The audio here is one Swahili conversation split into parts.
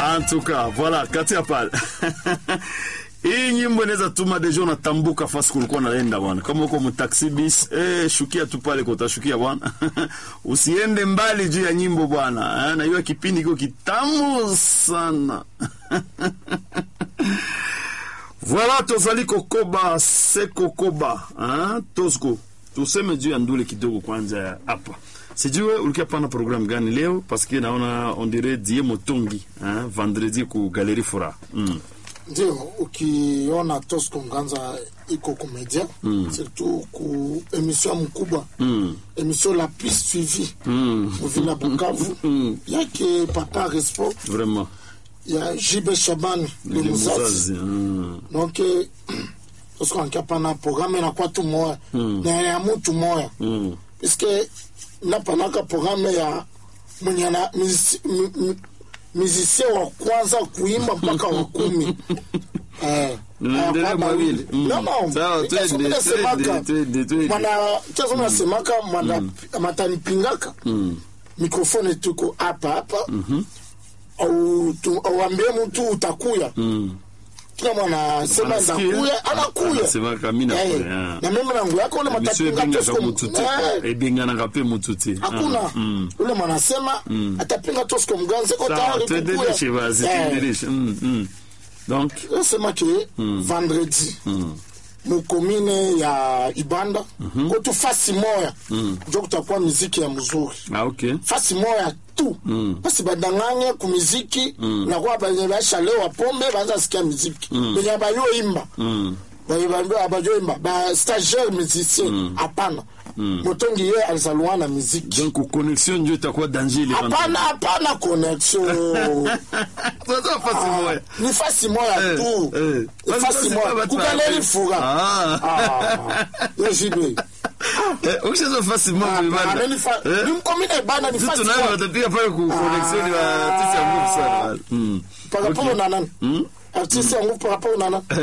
En tout cas, voilà, katia pale. Hii nyimbo inaweza tuma deja unatambuka fasi kulikuwa naenda bwana. Kama uko mtaxi bis, eh, shukia tu pale kwa utashukia bwana. Usiende mbali juu ya nyimbo bwana. Eh, na hiyo kipindi kiko kitamu sana. Voilà, tozali kokoba se kokoba. Hein? Tosko. Tuseme juu ya ndule kidogo kwanza hapa. Sijue ulikuwa pana programu gani leo parce que naona on dirait Die Motongi, hein? Vendredi ku Galerie Fora. Mm. ndio ukiona Tosco Nganza iko komedia mm. surtout ku emission mkubwa Mm. emission la plus suivie Mm. muvila Bukavu Mm. yake Papa Respo Vraiment. ya Jibe Shabani le Ni muzazi mzazi. Mm. donc eh, Tosco ankia pana programme inakuwa tu moya Mm. na ya mutu moya Mm. puisque napanaka programme ya mwenye na musicien mi, mi, musicien wa kwanza kuimba mpaka wa kumi Eh, Unaendelea hapana, mawili. Mm. No, no. Sawa, Kesho twende, mimi nasemaka, twende, twende, twende. mwana kesho nasemaka mwana matanipingaka Mm. mikrofone tuko hapa hapa au tu- auambie mtu utakuya Mm. kila mwana sema Anasikia? ndakuya anakuya Anasema kama mimi Eh, nakuya, ah. na mimi nangu yako ule Monsieur matapinga ebengaka Tosco- mutu te Eh, ebenganaka mpe mutu te hakuna Ah, mm. ule mwanasema atapinga Tosco Mganze ko Sawa, tayari tuendeleshe basi Eh, tuendeleshe Mm, mm. donc nasema ke vendredi mukomine ya ibanda kotu fasi moya njo kutakuwa miziki ya mzuri ah, ok fasi moya tu basi badanganye ku miziki nakuwa benye bashalewa pombe banza sikia miziki benye bayoimba Mm. abajoimba ba stagiaire musicien hapana motongi ye alizaliwa na miziki donc connexion njo itakuwa danger ile hapana hapana connexion Sasa fasi Ah, moya ni fasi moya Eh, tu eh. Ni Basi fasi basi moya baba kugaleri tu- fura Ah. Ah, yo jibe Eh, ukishazo fasi moya bana Eh? nimkomine bana ni Sisi fasi tunayo moya watapiga pale ku connexion ya tisi ya nguvu sana Mm. paraporo na nani artiste yangu paraporo na nani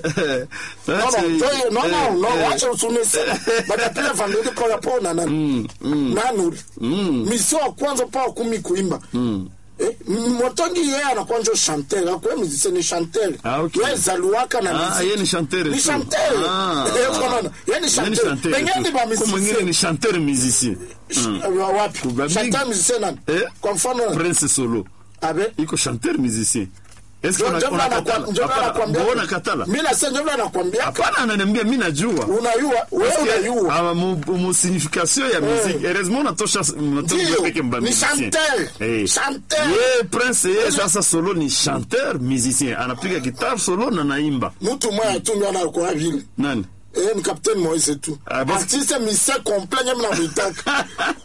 Sasa, Non, non, toi, non, eh, non, non, eh, wacha usunisema batapia vendredi par rapport na nani nani mission ya kwanza pa kumi kuimba Eh, m- motongi yeye anakuwa njo chanteur akuwe musicien ni chanteur Ah, okay. ye zaluaka na Ah, muziki. yeye ni chanteur ni tu. chanteur Ah, Eh, ah. unaona? Yeye ni Yeye ni chanteur chanteur pengine tu. ni ba Kwa mwingine musicien ni chanteur musicien Wa- wapi Ba- chanteur musicien nani Eh? kwa mfano Prince Solo abe iko chanteur musicien est-ce Njo- que njo una- vile unakatala anakwa- njo vile Hapana, anakwambia- mbona katala mimi nasema njo vile anakwambia hapana ananiambia mimi najua unayua wewe unayua Ah, mu, mu signification ya musique heureusement natosha natosha Ndio, peke mba ni musicien. chanteur. Eh. Chanteur. ye prince ye sasa solo ni chanteur musicien anapiga guitar solo na naimba mtu mmoja tu ndio anakuwa vile nani Eh, ni Captain Moise tu. Ah, basi- Artiste musicien complet nyama na mwitaka.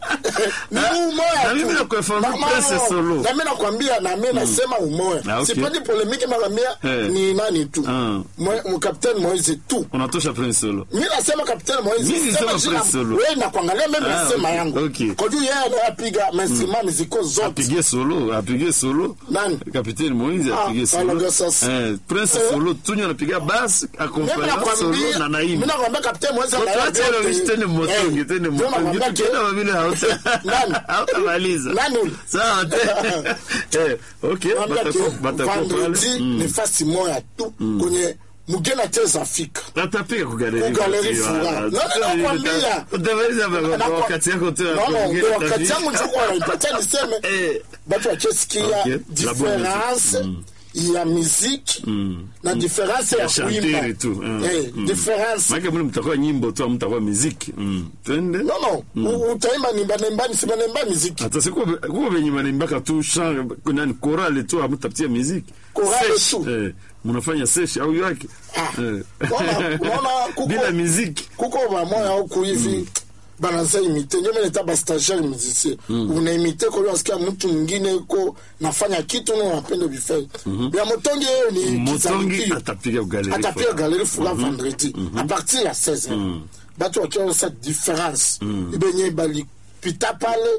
Ni umoya Na tu. mimi nakufahamu Na- Prince no, Solo. Na mimi nakwambia na mimi nasema umoya. Ah, okay. Sipendi polemiki nakwambia Eh. ni nani tu. Ah. Mwe- mu Captain Moise tu. unatosha prince solo Mimi nasema Captain Moise. Mimi sema nisema jina- Prince Solo. Wewe nakuangalia mimi Ah, nasema okay, yangu. okay. Kwa juu yeye anapiga mainstrument ziko zote. apige solo apige solo Nani? capitaine moise Ah, apige solo aloga sasa. eh, prince Eh. solo tunyo anapiga bass Mimi accompagna solo nakwambia na mimi naimba nakwambia Captain Moise Kwa anaelewa tuache ile vyote. wish tene motongi Eh, tene ndio motongi nakwambia ke- tukienda vile hauta Nani? hautamaliza Nani ule? sawa te eh okay Nakwambia ke batako batako vendredi pale ni fasi moya tu kwenye mugeni acheza Afrika. Tatapiga kugaleri Kugaleri furaha. Nani nakwambia? utamaliza Nakwa- wakati yako tu ya No, no, kuongea ndio wakati utafi- yangu ndio kwa naipatia niseme Eh. batu wachesikia Okay. La bonne difference ya muziki na difference ya ya kuimba shanteri tu mm. Eh, Mm. difference Maana mimi mtakuwa nyimbo tu mtakuwa muziki mm. twende no no u- utaimba nimba nimba nisema nimba muziki hata siku kuko venye wanaimbaka tu chant nani chorale tu amtapitia muziki Chorale Sesh, tu. eh, mnafanya sesh au yake Ah. Eh. Unaona- unaona kuko- bila muziki kuko bamoya huku hivi banaza imite ndio mimi nita bastagiaire musicien unaimite kwa hiyo asikia mtu mwingine ko nafanya kitu na unapenda bifai ya motongi yeye ni motongi kizalukio. atapiga galeri atapiga galerie fura vendredi à partir ya 16 batu wakiona sa différence ibenye balipita pale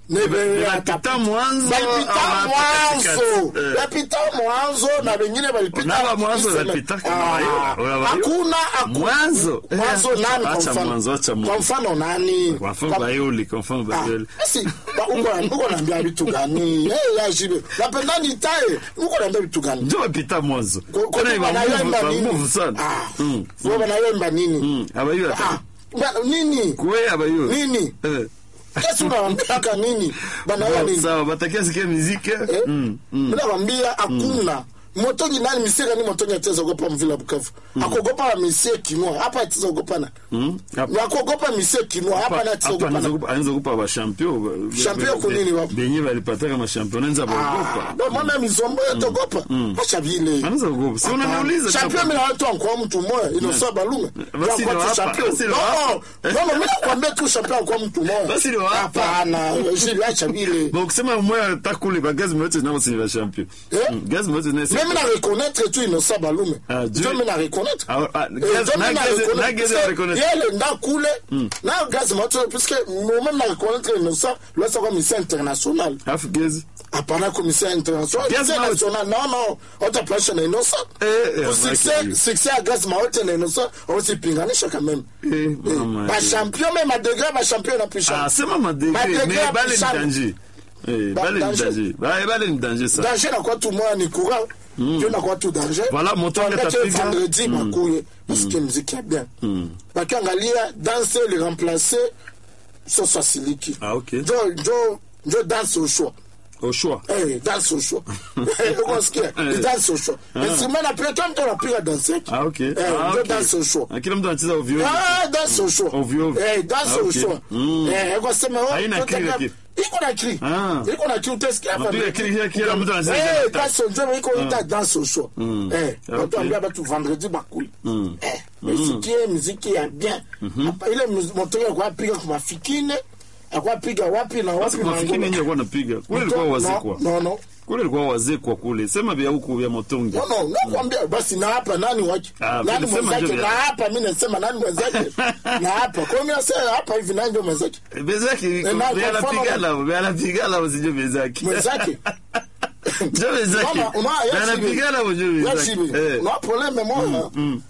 Nebe- Yapita mwanzo balipita ama mwanzo katikati? Eh. yapita mwanzo na bengine balipita Naba mwanzo iseme- yapita kama Ah, wayo, wayo. hakuna haku- Mwanzo. mwanzo Eh, nani kwa acha mfano? mwanzo, acha kwa mwanzo. mfano nani Kwa mfano Kwa- Bayoli, kwa mfano Ah, Bayoli. basi ba- uko uko naambia vitu gani eh ya jibe napenda nitae uko naambia vitu gani Ndio wapita mwanzo. Kwa- kwa Tena iba wanayemba nguvu, nini? ba nguvu sana. Ah, Mm. wao wanayemba nini Mm. Abayo Ah, ata. ba- nini Kwe abayo. nini Eh. kesi unawambiaka nini banayo nini Sawa, batakia sikia muziki. Eh? Mm. minawambia hakuna motongi nani misie gani motongi ateza ogopa mvila bukavu akogopa wa misie kinwa hapa ateza ogopana Mm. Hapa- akogopa misie kinwa hapa na ateza hapa anaweza ogopana kupa- anaweza kupa bashampion Champion kunini wapo? benye balipataka mashampion anaweza Ah, baogopa ndo maana mizombo yatogopa acha vile anaweza kuogopa si unaniuliza champion mina watu ankwa mtu moya inosa balume Basi Kwa ndio tu hapa, champion. basi ndio No, hapa. no, no, mina kwambia tu champion ankwa mtu moya Basi ndio hapa. hapana jili acha vile bon kusema moya takule ba gaz moyote nabo sini ba champion Eh? Mm, gaz moyote na mimi na reconnaître tu inosa balume Ah, ndio Dieu. mimi na reconnaître Ah, ah, Eh, gaz- ndio na mimi na gaz- reconnaître. na gaz ya Parce que reconnaître. yele nda kule na gaz moto puisque moi-même na reconnaître inosa losa kwa mission international afu gaz hapana commissaire international Gaz Commissaire Maote. national non non otapasha na inosa Eh, eh, Pour amaki. succès succès ya gaz maote na inosa osipinganisha quand même Eh, mama. bachampion me madegre bachampion na ah pisha sema madegre Madegre mais ya bale ni pishana. danger Eh, Ba- bale ni danger. danger Ba- bale ni danger ça danger nakuwa tu moya ni courant ndio nakuwa tu danger Voilà, Motonga Tuangalie atapiga. vendredi bakuye basikie muziki ya bien bakiangalia danse le remplace soso asiliki Ah, ok. njo njo njo danse au choix au choix Eh, danse au choix ukosikia ni danse au choix instrument napiga kila mtu anapiga danse yake ah okay Eh, ah, njo okay. danse au choix Ah, kila mtu anacheza ovyo ovyo. Ah, danse au choix Ovyo ovyo. Eh, danse Ah, au okay. choix Mm. Eh, ukasema oh, Haina tutaka- kili lakini. iko na kili Ah. iko na kili utasikia hapa Unapiga mbele. kili, kila- kila mtu anacheza Eh, danse. danse au choix iko ita danse au choix eh Okay. watu ambia batu vendredi bakuli eh misikie muziki ya bien Hapa ile muz- motoka kwa piga kwa mafikine akwa piga wapi na basi wapi mafikini ngoma. yenyewe alikuwa anapiga kule ilikuwa No, wazee kwa no no kule ilikuwa wazee kwa kule sema vya huku vya motongi No, no, nakwambia basi na hapa nani wake Ah, nani sema mwenzake ndio na vya- hapa mi nasema nani mwenzake na hapa kwa hiyo mi nasema hapa hivi nani ndio mwenzake bezaki na- kwa anapigana anapigana usijue bezaki mwenzake ndio bezaki Mama, unaona, yes, anapigana usijue Yes, bezaki hivi. eh una probleme moya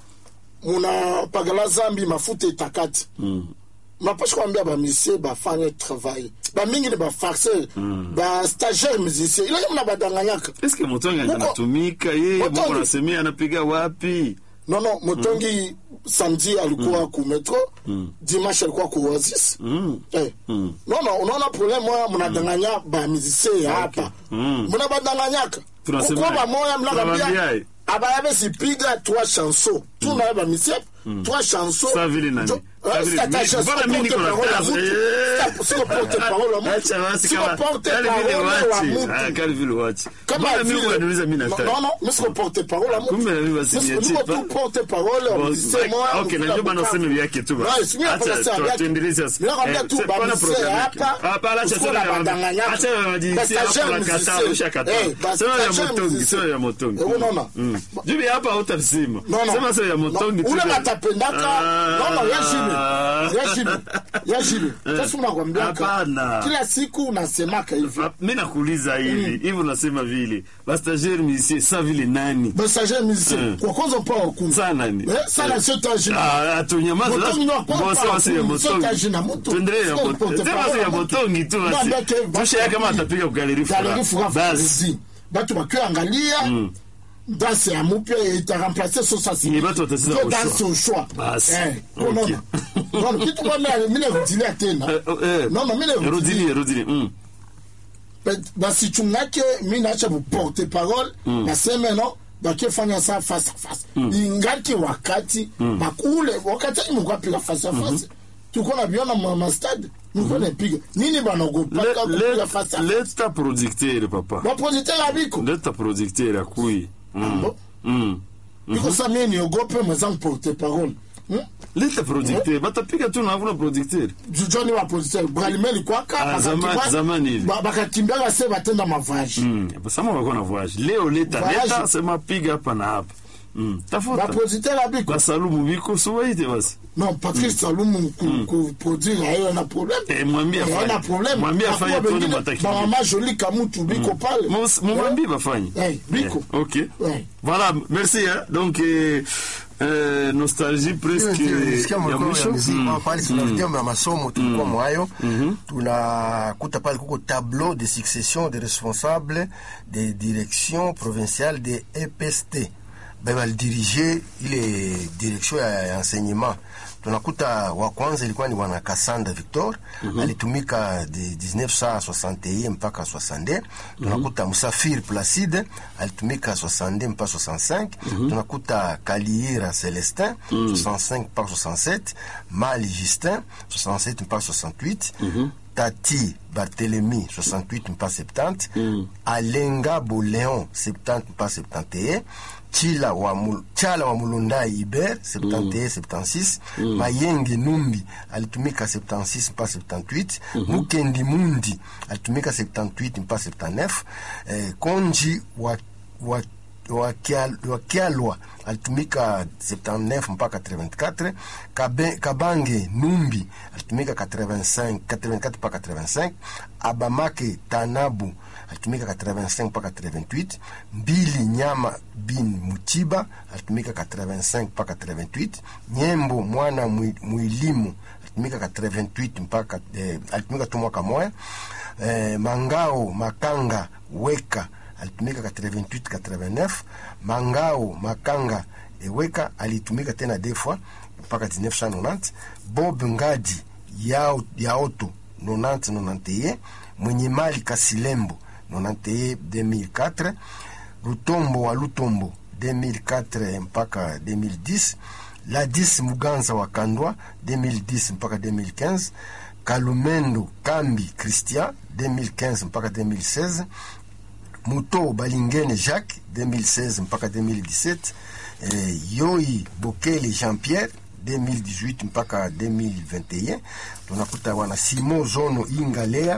munapagala zambi mafuta etakati mapashi kwambia bamisie bafanye travail bamingi ni bafarceur bastagiaire musicien ile muna badanganyaka est-ce que motongi Muko- anatumika yeye Motongi- mbona anasemea anapiga wapi non non motongi samedi alikuwa ku metro dimanche alikuwa ku oasis eh. non non unaona problème moya mnadanganya bamusicien ya hapa muna badanganyaka Tunasema- kuko bamoya Tunawambia, mnakambia eh. abayabe sipiga trois chansons tunaye bamisie trois chansons Sa vile nani? Jo- Sa Eh, vile- sika ta mi- chanson mbona mi niko na porte-parole ya kazi? mtu. Eh. Sika- siko porte-parole ya mtu. Acha basi Siko kama porte-parole kali vile wa wachi mtu. ah kali vile wachi Kama mbona mimi vile- unaniuliza mimi Non, nataka non, non, mi siko porte-parole ya mtu. Kumbe na mimi basi Mi siko- niachie niko pa- tu porte-parole ya Bon, musicien like, moya, okay, mfika najua bana Bukavu. useme vyake tu basi. Ouais, si mimi Acha, napenda sana tu- vyake. tuendelee sasa. Mimi nakwambia Eh, tu c'est pas na bamisee programme hapa, yake. Hapa, acha usikuwe tena na ya- badanganyaka. acha ya majinsia Bastagiaire hapa, unakataa, musicien. ushakataa. Eh, Sema ya bastagiaire motongi, musicien. sema ya motongi. Eh, unaona? Mm. Jubi hapa hautasema. Non, non. Sema sema ya motongi Non, tu. ule natapendaka Ah. non, non, yashibe yashibe yashibe sasa unakwambiaka Hapana. kila siku unasemaka hivi mi nakuuliza hivi hivi unasema vile bastagiaire musicien sa vile nani bastagiaire musicien Mm. kwa kwanza mpa wakumi sa nani Eh, sana sio tajina Ah, atunyamaza Motongi sasa. no, kwa Bon, mfano, sema sio ya sio motongi. taji na mtu. Tuendelee ya Sio motongi. porte Sema parole sio ya ya mtu. motongi tu basi. Mwambie ke basi Tusha yake kama atapiga kugaleri galeri fura. fura Basi. basi batu bakiangalia danse ya mupya itaremplace sosasi Ni batu watacheza au danse au choix Basi. Eh, Okay. unaona? Unaona, kitu kwa mimi mimi narudilia tena Eh, eh. non non mimi narudilia Rudili, rudili. Mm. basichungake mi naacha buporte parole naseme no bakifanya sa face à face ingaki wakati bakule wakati ani mukapiga face à face tuko na biona ma ma stade niko napiga nini banagopaka Le- kupiga le- face à face leta producteur papa baprojecteur abiko leta producteur akui Mm. Bo- Mm. iko sa mie niogope mwenzangu porte parole Hmm? leta producteur batapiga tu na hakuna producteur jujoni wa positeur bralimeli kwaka Ah, zama- zamani hivi. bakakimbiaka se batenda mavaji Mm. sama wako na voyage leo leta Voyage. leta sema piga hapa na hapa Mm. tafuta bapositeur abiko basalumu biko sowaite basi non patrice salumu ku- kuproduire ayo na problème Eh, mwambie Eh, afanye. haina problème Mwambie Hakuwa afanye tuone wengine, mataki. bamama joli kamutu biko pale Mus- mumwambie bafanye Eh, biko Eh, ok Ouais. voilà merci hein. donc eh, eh, nostalgie presque nisikia ya mlikuwa ya mwisho muziki Mm. mm. pale tunarudia ya masomo tulikuwa mwayo tunakuta pale kuko tableau de succession de responsable de direction provinciale de EPST ben balidirige ile direction ya, ya enseignement tunakuta wa kwanza ilikuwa ni bwana Kasanda Victor alitumika de 1961 mpaka 62 tunakuta Musafir Placide alitumika 62 mpaka 65 tunakuta Kaliira Celestin 65 mpaka 67 Mali Justin 67 mpaka 68 Tati Barthélemy 68 mpaka 70 Alenga Boléon 70 mpaka 71 Chila wa Mul- Chala wa Mulundai Iber 71 76 Mayenge Numbi alitumika 76 mpaka 78 Mukendi Mundi alitumika 78 mpaka 79 eh, Konji wa, wa Wakial- wakialwa alitumika 79 mpaka 84 Kabe, kabange numbi alitumika 85 84 mpaka 85 abamake tanabu alitumika 85 mpaka 88 mbili nyama bin mutiba alitumika 85 mpaka 88 nyembo mwana Mwi- mwilimu alitumika 88 mpaka eh, alitumika tu mwaka moya eh, mangao makanga weka alitumika 88 89 mangao makanga eweka alitumika tena defwa mpaka 1990 bob ngadi yao, yaoto 90 91 mwenye mali kasilembo 91 2004 lutombo wa lutombo 2004 mpaka 2010 ladis muganza wa kandwa 2010 mpaka 2015 kalumendo kambi christian 2015 mpaka 2016 Muto Balingene Jacques 2016 mpaka 2017 eh, Yoi Bokele Jean-Pierre 2018 mpaka 2021 tunakuta wana Simo Zono Ingalea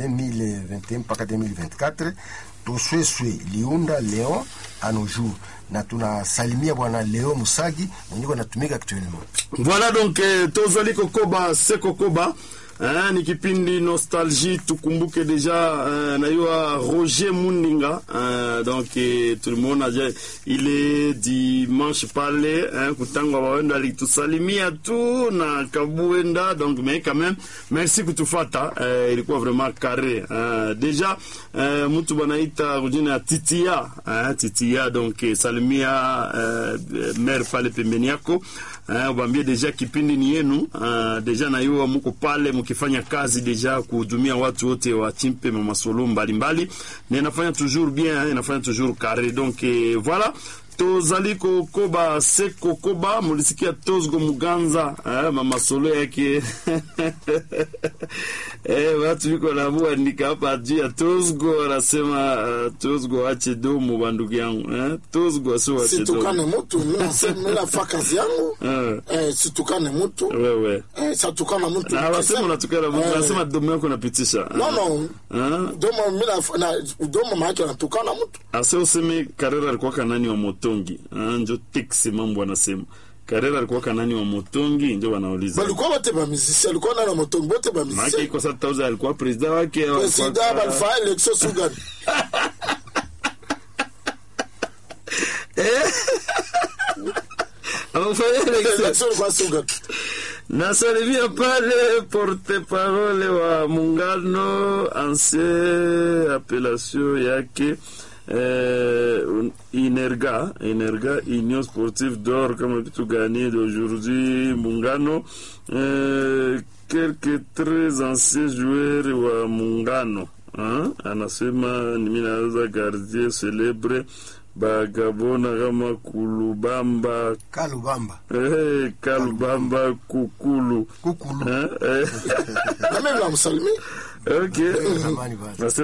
2021 mpaka 2024 Tosweswe Liunda Leon Anojour na tunasalimia bwana Leo Musagi mwenyewe anatumika actuellement voilà donc eh, tozali kokoba se kokoba eh, ni kipindi nostalgie tukumbuke deja eh, nayua roger muninga eh, donc eh, tulimwona je ile dimanche pale eh, kutangwa wawendo alitusalimia tu na kabuenda donc mais quand même merci kutufata eh, ilikuwa vraiment carré eh, deja eh, mtu banaita kujina ya titia eh, titia donc eh, salimia eh, maire pale pembeni yako eh, ubambie deja kipindi ni yenu uh, deja nayua muko pale mukifanya kazi deja kuhudumia watu wote wa chimpe mamasolo mbalimbali na inafanya toujours bien eh, inafanya toujours carré donc eh, voilà tozali kokoba se kokoba mulisikia tozgo muganza eh, mamasolo yake eh, watu viko namuandika hapa juu ya tozgo anasema uh, tozgo ache domo bandugu yangu eh, tozgo asiwache situkane domo mutu minafaa kazi yangu Eh. eh, situkane mutu wewe eh, satukana mutu na wasema unatukana mtu Eh. anasema domo yako unapitisha no no Ah. domo mina na domo maake natukana mutu ase useme karera alikuwa kanani wa motongi ah, njo teksi mambo anasema karera alikuwa kanani wa motongi njo wanauliza balikuwa bote bamizisi alikuwa nana motongi bote maake bamizisi iko sa tauza alikuwa presida wake au alikuwa- presida balifaa elektio sugani Amefanya election. elektio ilikuwa sugani nasalimia pale porte parole wa muungano ancien appellation yake eh, inerga inerga union sportive d'or kama vitu gani d'aujourd'hui muungano eh, quelques très anciens joueurs wa muungano hein? anasema nimi naweza gardien celebre bagabona kama kulubamba kalubamba Eh, kalubamba kukulu kukulu Eh, eh. na mimi namsalimia ok zamani bana Nasema